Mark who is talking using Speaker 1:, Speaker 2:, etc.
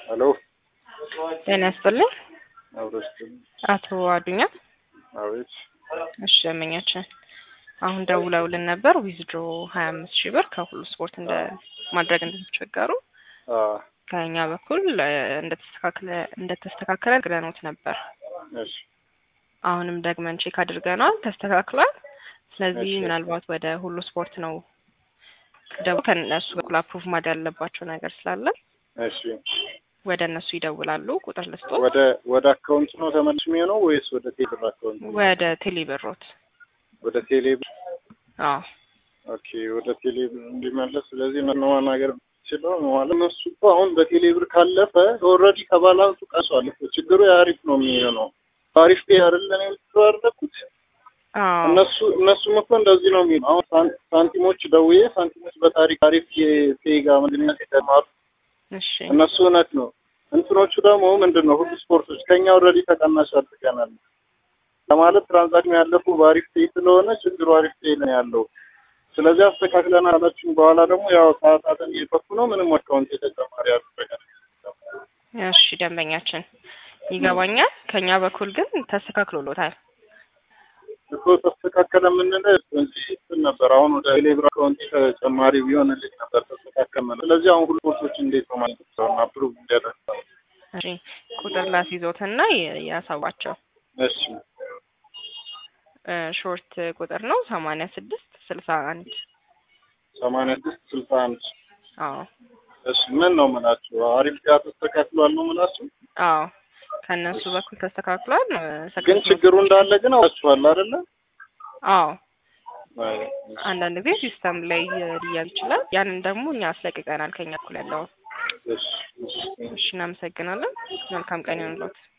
Speaker 1: ሄሎ
Speaker 2: ጤና ይስጥልኝ
Speaker 1: አብረስት
Speaker 2: አቶ አዱኛ።
Speaker 1: አቤት
Speaker 2: እሺ ደንበኛችን አሁን ደውለውልን ነበር ዊዝድሮ ሀያ አምስት ሺህ ብር ከሁሉ ስፖርት እንደ ማድረግ እንደተቸገሩ
Speaker 1: አ
Speaker 2: ከኛ በኩል እ፣ እንደተስተካከለ እንደተስተካከለ ግረኖት ነበር።
Speaker 1: እሺ
Speaker 2: አሁንም ደግመን ቼክ አድርገናል፣ ተስተካክሏል። ስለዚህ
Speaker 1: እሺ።
Speaker 2: ምናልባት ወደ ሁሉ ስፖርት ነው ደግሞ ከእነሱ በኩል አፕሩቭ ማድረግ ያለባቸው ነገር ስላለ
Speaker 1: እሺ
Speaker 2: ወደ እነሱ ይደውላሉ። ቁጥር ልስጦ
Speaker 1: ወደ ወደ አካውንት ነው ተመልሽ የሚሆነው ወይስ ወደ ቴሌብር አካውንት?
Speaker 2: ወደ ቴሌብሮት።
Speaker 1: ወደ ቴሌብር
Speaker 2: አዎ
Speaker 1: ኦኬ፣ ወደ ቴሌብር እንዲመለስ። ስለዚህ ምን ማናገር ችለው ማለት እነሱ እኮ አሁን በቴሌብር ካለፈ ኦልሬዲ ከባላንሱ ቀሷል እኮ። ችግሩ የአሪፍ ነው የሚሆነው አሪፍ ፔ አይደለም የምትባረኩት
Speaker 2: አዎ
Speaker 1: እነሱ እነሱም እኮ እንደዚህ ነው የሚሉ አሁን ሳን- ሳንቲሞች ደውዬ ሳንቲሞች በታሪክ አሪፍ የፔጋ ምንድነት የተማሩ
Speaker 2: እሺ
Speaker 1: እነሱ እውነት ነው። እንትኖቹ ደግሞ ምንድን ነው ሁሉ ስፖርቶች ከኛ ኦልሬዲ ተቀናሽ አድርገናል ለማለት ትራንዛክሽን ያለፉ በአሪፍ ፔ ስለሆነ ችግሩ አሪፍ ፔ ነው ያለው። ስለዚህ አስተካክለን አላችን በኋላ ደግሞ ያው ሰዓታትን እየጠፉ ነው። ምንም አካውንት የተጨማሪ ያደረጋል
Speaker 2: እሺ ደንበኛችን ይገባኛል። ከኛ በኩል ግን ተስተካክሎሎታል።
Speaker 1: እኮ ተስተካከለ የምንለው እዚህ እንትን ነበር። አሁን ወደ ቴሌብር አካውንት ተጨማሪ ቢሆንልኝ ነበር ተስተካከለ ነው። ስለዚህ አሁን ሁሉ ስፖርቶች እንዴት ነው ማለት ነው አፕሩቭ እንዲያደርግ
Speaker 2: እሺ ቁጥር ላስይዞትና የ- ያሳዋቸው
Speaker 1: እሺ
Speaker 2: እ፣ ሾርት ቁጥር ነው ሰማንያ ስድስት ስልሳ አንድ
Speaker 1: ሰማንያ ስድስት ስልሳ አንድ
Speaker 2: አዎ
Speaker 1: እሺ ምን ነው የምላችሁ? አሪፍ ጋር ተስተካክሏል ነው የምላችሁ።
Speaker 2: አዎ ከእነሱ በኩል ተስተካክሏል። እ፣
Speaker 1: ግን
Speaker 2: ሰክሰስ
Speaker 1: ችግሩ እንዳለ ግን አውቃችኋል አይደለ?
Speaker 2: አዎ
Speaker 1: አይ፣
Speaker 2: አንዳንድ ጊዜ ሲስተም ላይ ሊያዝ ይችላል። ያንን ደግሞ እኛ አስለቅቀናል ከኛ በኩል ያለውን።
Speaker 1: እሺ እሺ
Speaker 2: እሺ እናመሰግናለን። መልካም ቀን ይሁንልዎት።